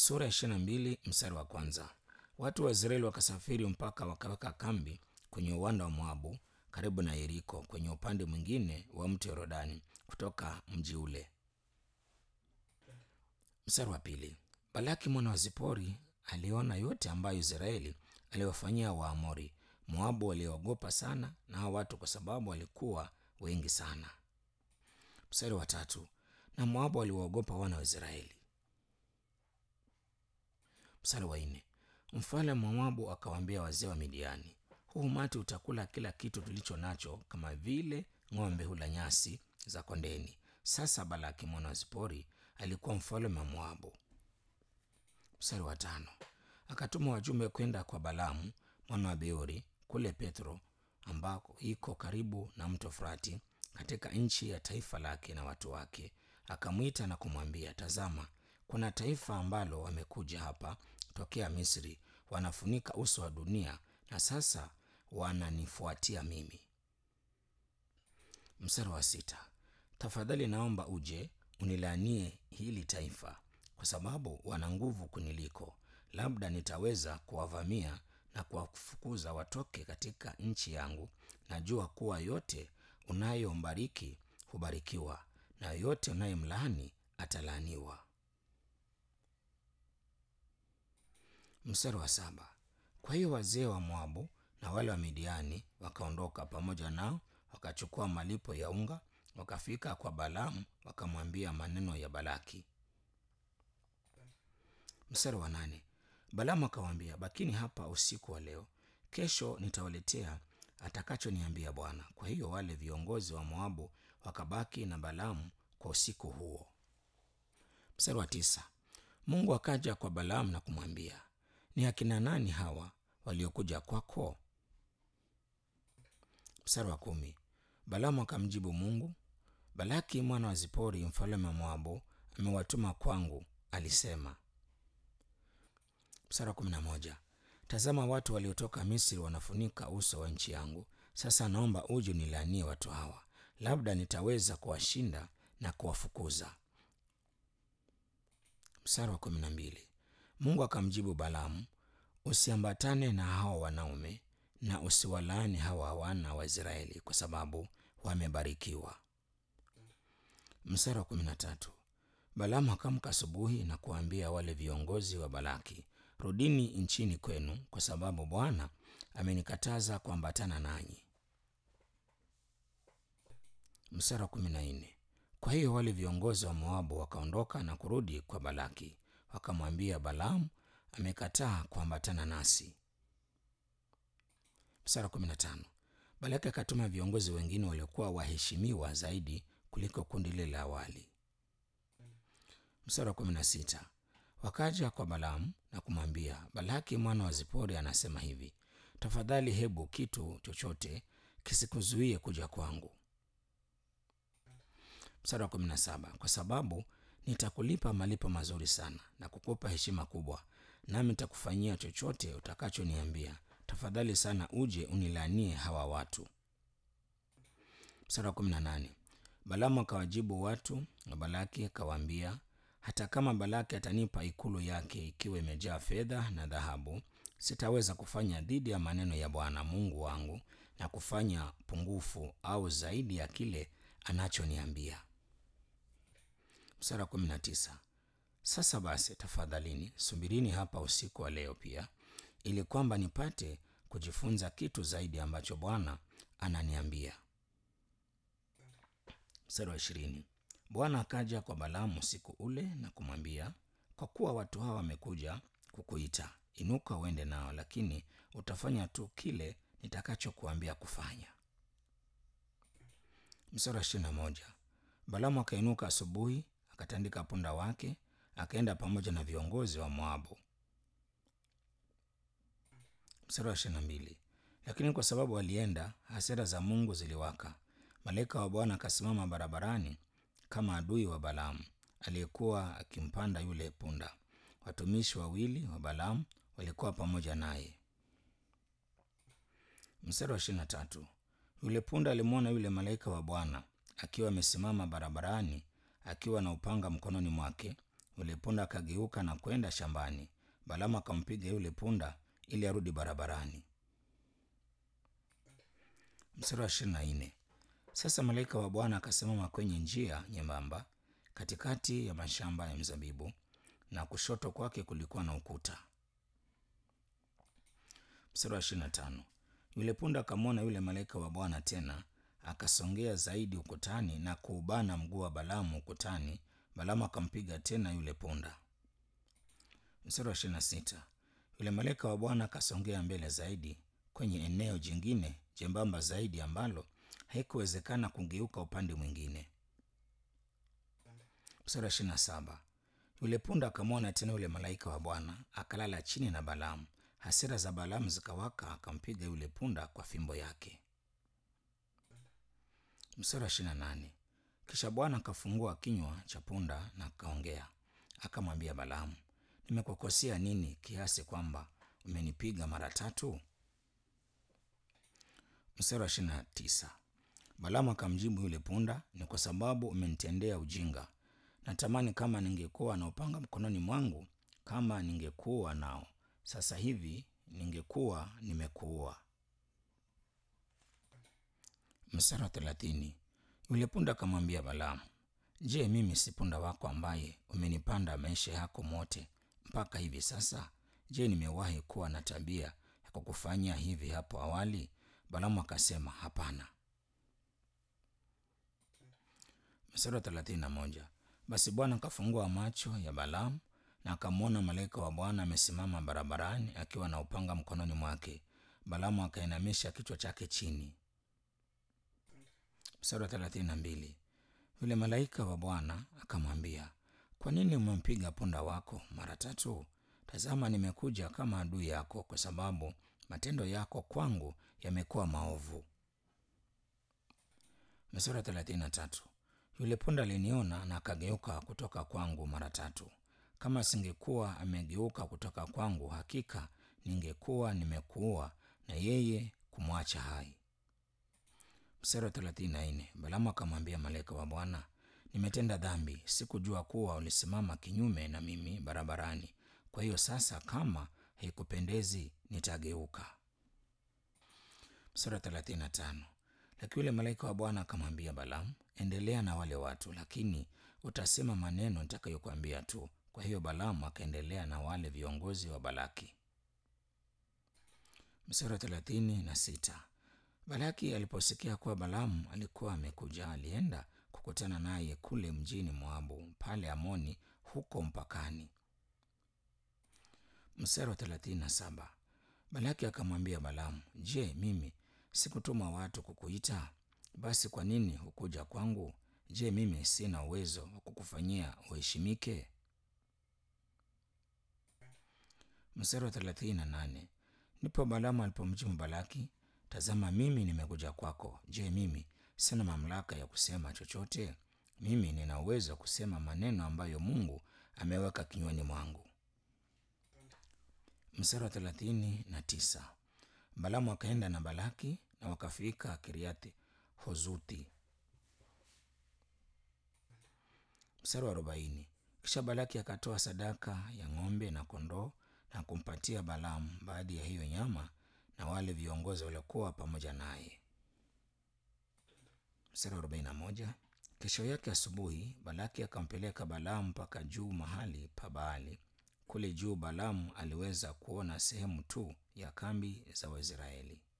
Sura ya ishirini na mbili mstari wa kwanza. Watu wa Israeli wakasafiri mpaka wakaweka kambi kwenye uwanda wa Moabu karibu na Yeriko kwenye upande mwingine wa mto Yordani kutoka mji ule. Mstari wa pili. Balaki mwana wa Zipori aliona yote ambayo Israeli aliwafanyia Waamori. Moabu waliogopa sana na hao watu kwa sababu walikuwa wengi sana. Mstari wa tatu. Na Moabu waliwaogopa wana wa Israeli. Mstari wa nne. Mfalme wa Moabu akawaambia wazee wa Midiani, huu umati utakula kila kitu tulicho nacho, kama vile ng'ombe hula nyasi za kondeni. Sasa Balaki mwana wa Zipori alikuwa mfalme wa Moabu. Mstari wa tano. Akatuma wajumbe kwenda kwa Balamu mwana wa Beori kule Petro, ambako iko karibu na mto Frati, katika nchi ya taifa lake na watu wake. Akamwita na kumwambia, tazama, kuna taifa ambalo wamekuja hapa tokea Misri, wanafunika uso wa dunia, na sasa wananifuatia mimi. Mstari wa sita. Tafadhali naomba uje unilaanie hili taifa, kwa sababu wana nguvu kuniliko. Labda nitaweza kuwavamia na kuwafukuza watoke katika nchi yangu. Najua kuwa yote unayombariki hubarikiwa, na yote unayemlaani atalaaniwa. Mstari wa saba. Kwa hiyo wazee wa Moabu na wale wa Midiani wakaondoka pamoja nao, wakachukua malipo ya unga, wakafika kwa Balaamu wakamwambia maneno ya Balaki. Mstari wa nane. Balaamu akawaambia, bakini hapa usiku wa leo, kesho nitawaletea atakachoniambia Bwana. Kwa hiyo wale viongozi wa Moabu wakabaki na Balaamu kwa usiku huo. Mstari wa tisa. Mungu akaja kwa Balaamu na kumwambia, ni akina nani hawa waliokuja kwako? Mstari wa kumi. Balaamu akamjibu Mungu, Balaki mwana wa Zipori mfalme wa Moabu amewatuma kwangu, alisema. Mstari wa kumi na moja. Tazama, watu waliotoka Misri wanafunika uso wa nchi yangu. Sasa naomba uje unilaanie watu hawa, labda nitaweza kuwashinda na kuwafukuza. Mstari wa kumi na mbili. Mungu akamjibu Balaamu, usiambatane na hawa wanaume na usiwalaani hawa wana wa Israeli kwa sababu wamebarikiwa. Mstari wa kumi na tatu. Balaamu akamka asubuhi na kuwaambia wale viongozi wa Balaki, rudini nchini kwenu, kwa sababu Bwana amenikataza kuambatana nanyi. Mstari wa kumi na nne. Kwa hiyo wale viongozi wa Moabu wakaondoka na kurudi kwa Balaki, wakamwambia Balaamu amekataa kuambatana nasi. Mstari wa kumi na tano. Balaki akatuma viongozi wengine waliokuwa waheshimiwa zaidi kuliko kundi lile la awali. Mstari wa kumi na sita. Wakaja kwa Balaamu na kumwambia, Balaki mwana wa Zipori anasema hivi, tafadhali hebu kitu chochote kisikuzuie kuja kwangu. Mstari wa kumi na saba. Kwa sababu nitakulipa malipo mazuri sana na kukupa heshima kubwa, nami nitakufanyia chochote utakachoniambia. Tafadhali sana uje unilaanie hawa watu. Mstari wa kumi na nane. Balaamu akawajibu watu wa Balaki akawaambia, hata kama Balaki atanipa ikulu yake ikiwa imejaa fedha na dhahabu, sitaweza kufanya dhidi ya maneno ya Bwana Mungu wangu na kufanya pungufu au zaidi ya kile anachoniambia. Mstari wa kumi na tisa. Sasa basi, tafadhalini subirini hapa usiku wa leo pia, ili kwamba nipate kujifunza kitu zaidi ambacho Bwana ananiambia. Mstari wa ishirini. Bwana akaja kwa Balaamu usiku ule na kumwambia, kwa kuwa watu hawa wamekuja kukuita, inuka uende nao, lakini utafanya tu kile nitakachokuambia kufanya. Mstari wa ishirini na moja. Balaamu akainuka asubuhi, akatandika punda wake, akaenda pamoja na viongozi wa Moabu. Mstari wa ishirini na mbili. Lakini kwa sababu walienda, hasira za Mungu ziliwaka. Malaika wa Bwana akasimama barabarani kama adui wa Balaamu aliyekuwa akimpanda yule punda. Watumishi wawili wa Balaamu walikuwa pamoja naye. Mstari wa ishirini na tatu. Yule punda alimwona yule malaika wa Bwana akiwa amesimama barabarani akiwa na upanga mkononi mwake. Yule punda akageuka na kwenda shambani. Balaamu akampiga yule punda ili arudi barabarani. Mstari wa ishirini na nne. Sasa malaika wa Bwana akasimama kwenye njia nyembamba katikati ya mashamba ya mzabibu, na kushoto kwake kulikuwa na ukuta. Mstari wa ishirini na tano. Yule punda akamwona yule malaika wa Bwana tena, akasongea zaidi ukutani na kuubana mguu wa Balaamu ukutani. Balaamu akampiga tena yule punda. Mstari wa ishirini na sita. Yule malaika wa Bwana akasongea mbele zaidi kwenye eneo jingine jembamba zaidi ambalo haikuwezekana kugeuka upande mwingine. Mstari wa ishirini na saba. Yule punda akamwona tena yule malaika wa Bwana akalala chini na Balaamu. Hasira za Balaamu zikawaka, akampiga yule punda kwa fimbo yake. Mstari wa ishirini na nane. Kisha Bwana akafungua kinywa cha punda na akaongea, akamwambia Balaamu, nimekukosea nini kiasi kwamba umenipiga mara tatu? Mstari wa ishirini na tisa. Balaamu akamjibu yule punda, ni kwa sababu umenitendea ujinga. Natamani kama ningekuwa na upanga mkononi mwangu, kama ningekuwa nao sasa hivi, ningekuwa nimekuua. Mstari wa thelathini. Yule punda akamwambia Balaamu, je, mimi si punda wako ambaye umenipanda maisha yako mote mpaka hivi sasa? Je, nimewahi kuwa na tabia ya kukufanyia hivi hapo awali? Balaamu akasema hapana. Mstari wa thelathini na moja. Basi Bwana akafungua macho ya Balaamu na akamwona malaika wa Bwana amesimama barabarani akiwa na upanga mkononi mwake. Balaamu akainamisha kichwa chake chini. Mstari wa thelathini na mbili. Yule malaika wa Bwana akamwambia, kwa nini umempiga punda wako mara tatu? Tazama, nimekuja kama adui yako, kwa sababu matendo yako kwangu yamekuwa maovu. Mstari wa thelathini na tatu. Yule punda aliniona na akageuka kutoka kwangu mara tatu. Kama singekuwa amegeuka kutoka kwangu, hakika ningekuwa nimekuua na yeye kumwacha hai. Mstari wa thelathini na nne. Balaamu akamwambia malaika wa Bwana, nimetenda dhambi, sikujua kuwa ulisimama kinyume na mimi barabarani. Kwa hiyo sasa, kama haikupendezi, nitageuka. Mstari wa thelathini na tano. Lakini yule malaika wa Bwana akamwambia Balaamu, endelea na wale watu, lakini utasema maneno nitakayokuambia tu. Kwa hiyo Balaamu akaendelea na wale viongozi wa Balaki. Mstari wa thelathini na sita. Balaki aliposikia kuwa Balaamu alikuwa amekuja, alienda kukutana naye kule mjini Moabu, pale Amoni, huko mpakani. Mstari wa thelathini na saba. Balaki akamwambia Balaamu, je, mimi sikutuma watu kukuita? Basi kwa nini hukuja kwangu? Je, mimi sina uwezo wa kukufanyia uheshimike? Mstari wa thelathini na nane. Ndipo Balaamu alipomjibu Balaki, tazama, mimi nimekuja kwako. Je, mimi sina mamlaka ya kusema chochote? Mimi nina uwezo wa kusema maneno ambayo Mungu ameweka kinywani mwangu. Mstari wa thelathini na tisa. Balaamu akaenda na Balaki na wakafika Kiriathi Hozuti. Mstari wa arobaini. Kisha Balaki akatoa sadaka ya ng'ombe na kondoo na kumpatia Balaamu baadhi ya hiyo nyama na wale viongozi waliokuwa pamoja naye. Mstari wa arobaini na moja. Kesho yake asubuhi Balaki akampeleka Balaamu mpaka juu mahali pa Baali. Kule juu Balaamu aliweza kuona sehemu tu ya kambi za Waisraeli.